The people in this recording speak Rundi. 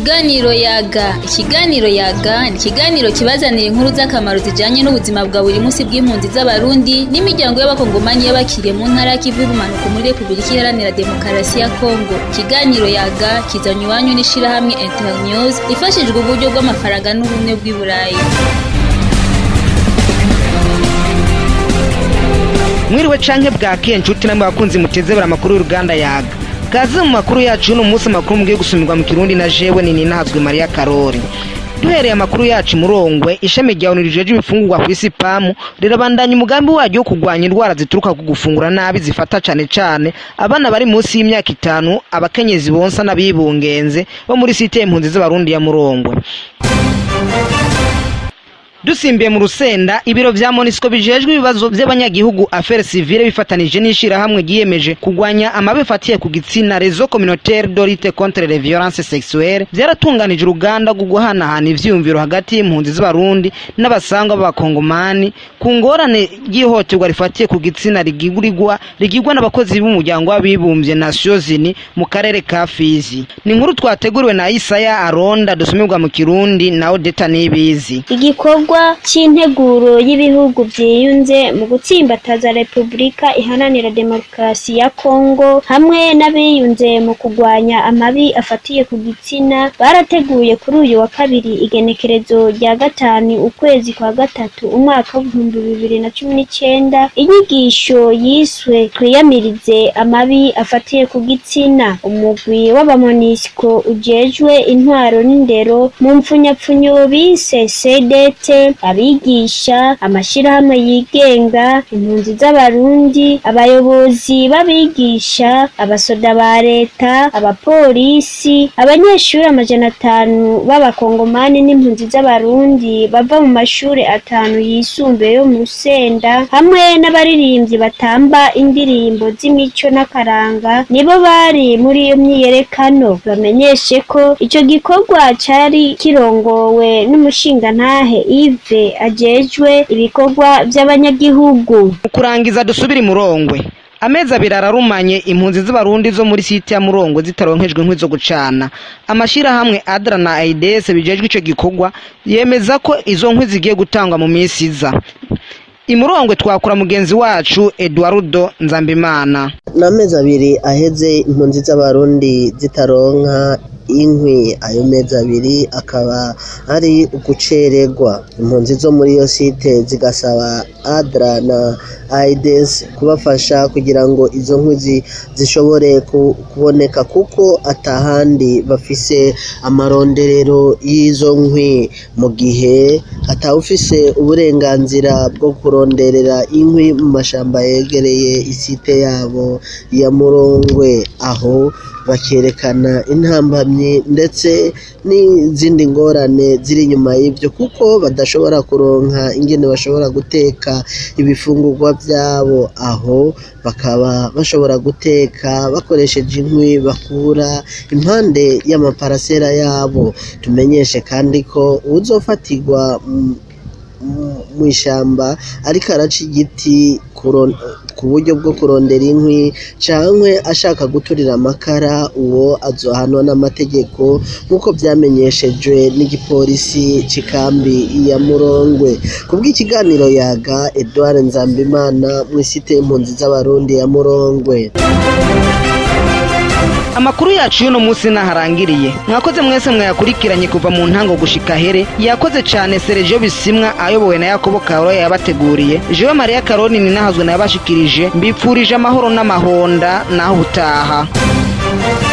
Ikiganiro yaga ikiganiro yaga ni ikiganiro kibazanira inkuru z'akamaro zijanye n'ubuzima bwa buri munsi bw'impunzi z'abarundi n'imiryango y'abakongomani y'abakiriye mu ntara y'ikivu y'ubumanuko muri repubulika iharanira demokarasi ya kongo ikiganiro yaga kizanye iwanyu n'ishirahamwe internews ifashijwe uburyo bw'amafaranga n'ubumwe bw'i burayi mwiriwe canke bwakeye nshuti namwe bakunzi mutezebera amakuru y'uruganda yaga kaze mu makuru yacu y'uno munsi amakuru mugiye gusumirwa mu kirundi na jewe ni ninahazwe mariya karori duhereye amakuru yacu murongwe ishami rya onu rijeje ibifungurwa ku isi pamu rirabandanya umugambi waryo wo kurwanya indwara zituruka ku gufungura nabi zifata cane cane abana bari munsi y'imyaka itanu abakenyezi bonsa n'abibungenze bo muri site impunzi z'abarundi ya murongwe dusimbiye mu rusenda ibiro vya monisco bijejwe ibibazo vy'abanyagihugu affaire civile bifatanije n'ishirahamwe ryiyemeje kugwanya amabi afatiye ku gitsina reseau communautaire de lutte contre les violences sexuelles vyaratunganije uruganda rwo guhanahana ivyiyumviro hagati y'impunzi z'abarundi n'abasangwa b'abakongomani ku ngorane ry'ihohoterwa rifatiye ku gitsina rigigurirwa rigirwa n'abakozi b'umuryango w'abibumbye nations unies mu karere ka fizi ni inkuru twateguriwe na isaya aronda dusumirwa mu kirundi na odeta nibizi igikorwa c'integuro y'ibihugu vyiyunze mu gutsimbataza repubulika iharanira demokarasi ya kongo hamwe n'abiyunze mu kugwanya amabi afatiye ku gitsina barateguye kuri uyu wa kabiri igenekerezo rya gatanu ukwezi kwa gatatu umwaka w'ibihumbi bibiri na cumi n'icenda inyigisho yiswe twiyamirize amabi afatiye ku gitsina umugwi w'abamonisiko ujejwe intwaro n'indero mu mpfunyapfunyo bise sedete abigisha amashirahamwe yigenga impunzi z'abarundi abayobozi b'abigisha abasoda ba leta abapolisi abanyeshuri amajana atanu b'abakongomani n'impunzi z'abarundi bava mu mashuri atanu yisumbuye yo mu rusenda hamwe n'abaririmbyi batamba indirimbo z'imico n'akaranga nibo bari muri iyo myiyerekano bamenyeshe ko ico gikorwa cari kirongowe n'umushingantahe Yves ajejwe ibikorwa vy'abanyagihugu mu kurangiza dusubire murongwe amezi abiri ararumanye impunzi z'abarundi zo muri site ya murongo zitaronkejwe inkwi zo gucana amashirahamwe adra na aids bijejwe ico gikorwa yemeza ko izo nkwi zigiye gutangwa mu minsi iza imurongwe twakura mugenzi wacu eduardo nzambimana n'amezi abiri aheze impunzi z'abarundi zitaronka inkwi ayo mezi abiri akaba ari ugucererwa impunzi zo muri iyo site zigasaba adra na aides kubafasha kugira ngo izo nkwi zishobore kuboneka kuko atahandi bafise amaronderero y'izo nkwi mu gihe atawufise uburenganzira bwo kuronderera inkwi mu mashamba yegereye isite yabo ya murongwe aho bakerekana intambamyi ndetse n'izindi ngorane ziri inyuma y'ibyo kuko badashobora kuronka ingene bashobora guteka ibifungurwa byabo aho bakaba bashobora guteka bakoresheje inkwi bakura impande y'amaparasera yabo tumenyeshe kandi ko uzofatirwa mu ishyamba ariko araca igiti ku buryo bwo kurondera inkwi cyangwa ashaka guturira amakara uwo azohanwa n'amategeko nk'uko byamenyeshejwe n'igipolisi cy'ikambi ya murongwe ku bw'ikiganiro yaga edouard nzambimana mu isite y'impunzi z'abarundi ya murongwe amakuru yacu y'uno munsi naharangiriye mwakoze mwese mwayakurikiranye kuva mu ntango gushika here yakoze cane Sergio Bisimwa ayobowe na Yakobo Karolo yabateguriye Jewe Maria Karoni ninahazwe nayabashikirije mbipfurije amahoro n'amahonda naho utaha